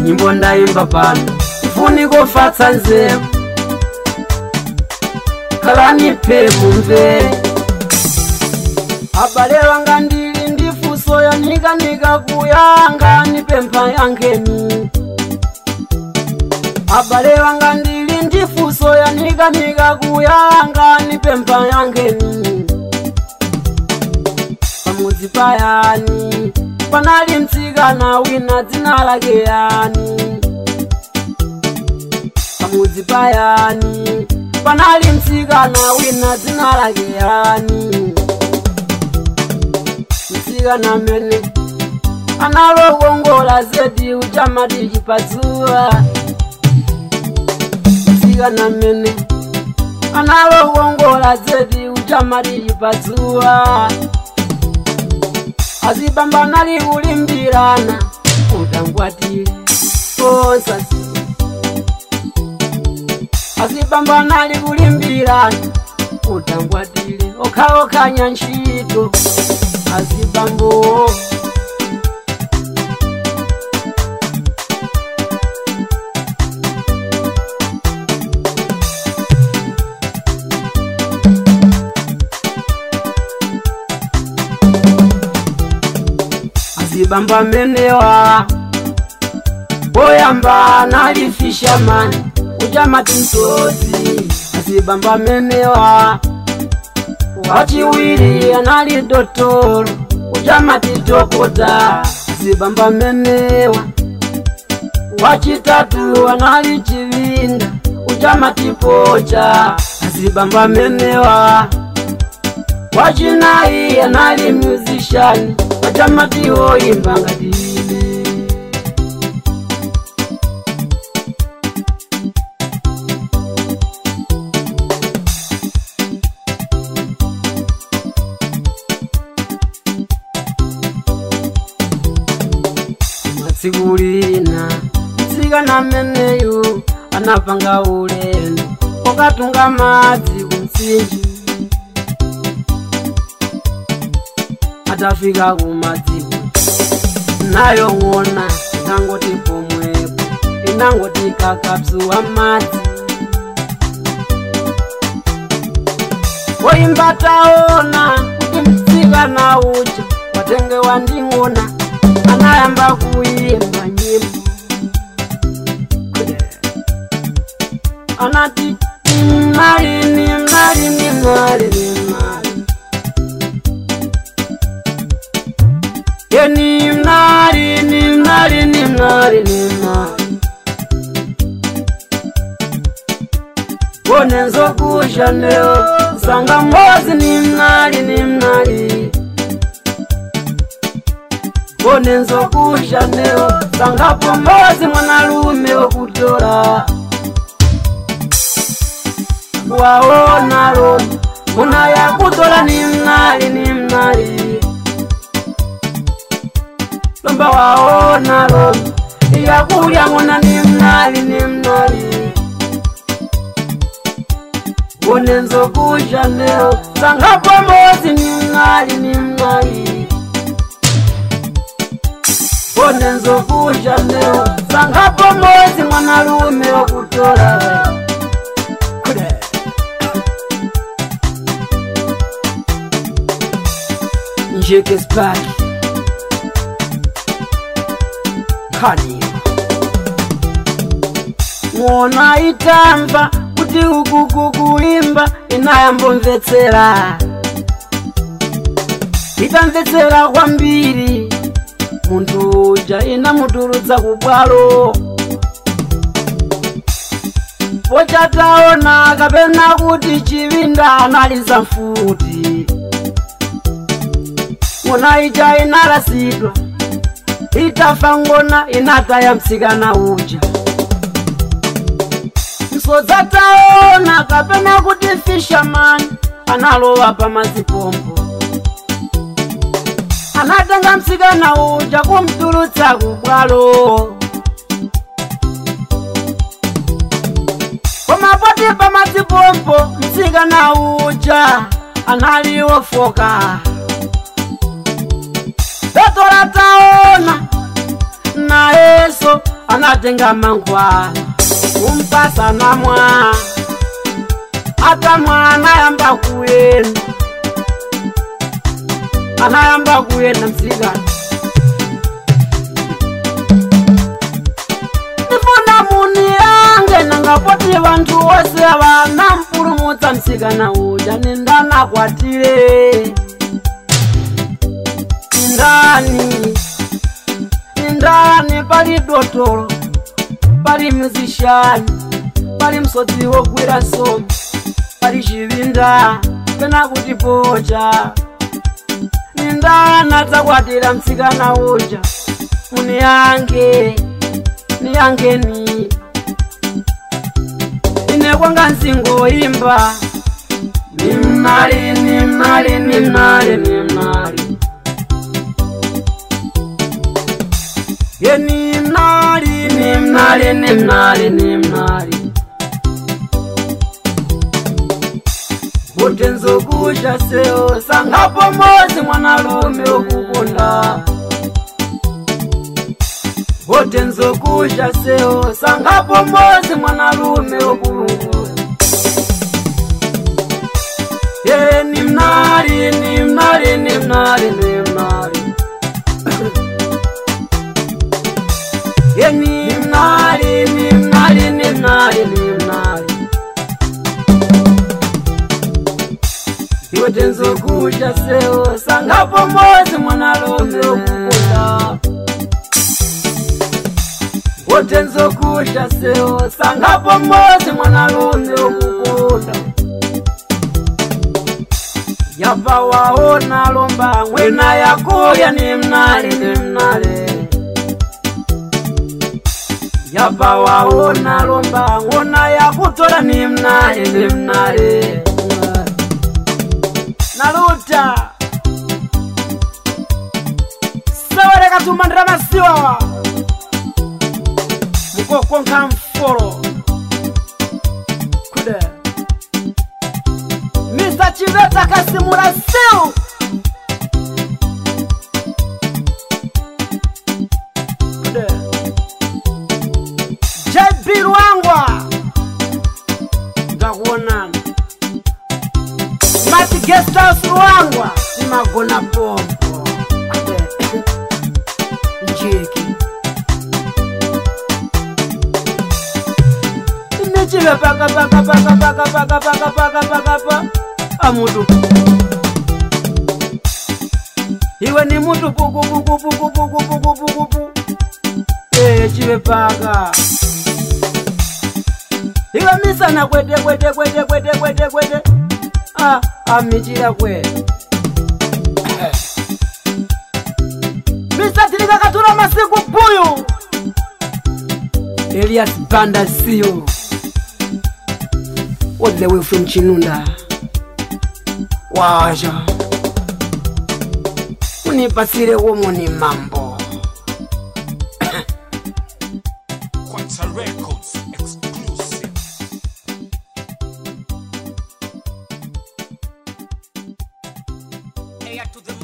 nyimbo ndaimba pano tifuni kofatsa nzeru kalani pe mumvere abale wanga ndili ndi funso yanikanika kuyanga nipempha yankheni abale wanga ndili ndi funso yanikanika kuyanga nipempha yankheni pamudzi payani panali mtsikana wina dzina lake yani pamudzi payani panali mtsikana wina dzina lake yani mtsikana mene analokongola zedi uchamati chipatsuwa mtsikana mene analokongola zedi uchamati chipatsuwa azibamba nali kulimbirana utangwatile osasi azibamba nali kulimbirana utangwatile okhaokhanya ntchito azibambo azibamba menewa boyamba nali fishamani uchamati msozi azibamba menewa wachiwiri anali dotolo uchamati dokota azibamba menewa wachitatu anali chivinda uchamati pocha azibamba menewa wachinayi anali musician wachamati woimba ngati ine matsiku lina mtsikana ameneyu anapanga ulendo okatunga madzi kumtsinje atafika kumadziko nayo ng'ona inangoti pomwepo inangoti kakapsuwa madzi woimba taona kuti mtsikana uja watenge wanding'ona anayamba kuimba nyimbo anati mmalini mmalini mmalini mmalini yeni mnari ni mnari ni mnari ni mnari wone nzokusha leo sanga mbozi ni mnari ni mnari wone nzokusha leo sanga pombozi mwanalume wokutola waona loma muna yakutola ni mnari ni mnari lomba waona lomba iyakulya ng'ona ni mnali ni mnali wone nzokusha leo sangapo mozi ni mnali ni mnali wone nzokusha leo sangapo mozi mwanalume wokutola Kule. njeke spaki kani ng'ona itamva kuti uku kukuimba inayambomvetsera itamvetsera kwambiri munthu uja inamutulutsa kubwalo pochataona kapena kuti chivinda analiza mfuti ng'ona ija inalasidwa itafa ngona inataya mtsikana uja msodza taona kapena kuti fishamani analowa pamazipompo anatenga mtsikana uja kumtulutsa kubwalo pomapoti pamazipompo mtsikana uja analiofoka totola taona nayeso anatenga mangwa kumpasa namwa hata mwana yamba kuyenda anayamba kuyenda msikana ndifuna muni yange nangapoti vantu wose vanampurumutsa msikana uja nindanakwatire indani indani pali dotolo pali musishani pali msodzi wogwira somo pali chivinda pena kuti pocha nindana dzakwatira mtsikana uja muni yange niyangeni ine kwanga nsingoimba nimnali nimnali nimnali nimnali ye nimnali nimnali nimnali nimnali kuti nzokusha seo sangapo mozi mwanalume okukunda kuti nzokusha seo sangapo mozi mwanalume okukunda ye nimnali nimnali nimnali nimnali ye nimnali nimnali nimnali nimnali iwe tenzokusha seo sangapo mozi mwanalume okukunda wote nzokusha seo sangapo mozi mwanalume okukunda yapa waona lomba ngwena yakuya nimnali nimnale yapa waona lomba ngona yakutola nimnali nimnale naluta sewereka tumandira masiwawa mukokonka mfolo kude mr chiveta kasimula seu kude jb lwangwa ngakuonana mati gestas lwangwa imagona pompo kude njeki nichive paka paka paka paka paka paka paka paka pa amutu iwe ni mutu puku puku puku puku puku puku pu ee chive paka iwe misana kwete kwete kwete kwete kwete kwete a amichira kwete misatirikakatura masiku puyu elias banda sio all the way from Chinunda. Waja unipasire womoni mambo Quanta Records exclusive. Hey, to the